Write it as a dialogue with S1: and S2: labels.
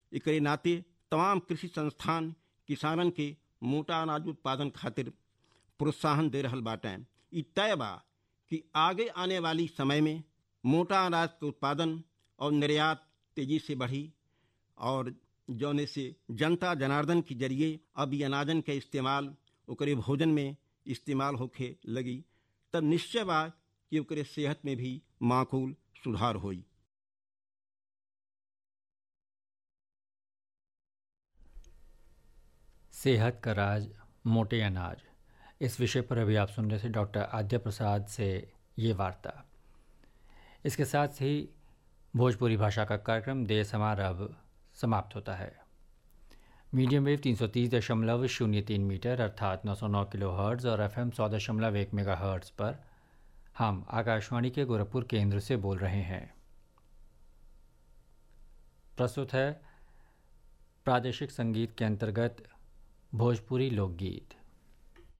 S1: एकरे नाते तमाम कृषि संस्थान किसानन के मोटा अनाज उत्पादन खातिर प्रोत्साहन दे रहल बाटे ई तय बा कि आगे आने वाली समय में मोटा अनाज के उत्पादन और निर्यात तेजी से बढ़ी और जौने से जनता जनार्दन के जरिए अब ये अनाजन के इस्तेमाल ओकरे भोजन में इस्तेमाल होखे लगी तब निश्चय बा कि ओकरे सेहत में भी माकूल सुधार होई
S2: सेहत का राज मोटे अनाज इस विषय पर अभी आप सुन रहे थे डॉक्टर आद्य प्रसाद से ये वार्ता इसके साथ ही भोजपुरी भाषा का कार्यक्रम देश हमारा अब समाप्त होता है मीडियम वेव तीन सौ तीस दशमलव शून्य तीन मीटर अर्थात नौ सौ नौ किलो हर्ट्ज और एफ एम सौ दशमलव एक मेगा हर्ट्ज पर हम आकाशवाणी के गोरखपुर केंद्र से बोल रहे हैं प्रस्तुत है प्रादेशिक संगीत के अंतर्गत भोजपुरी लोकगीत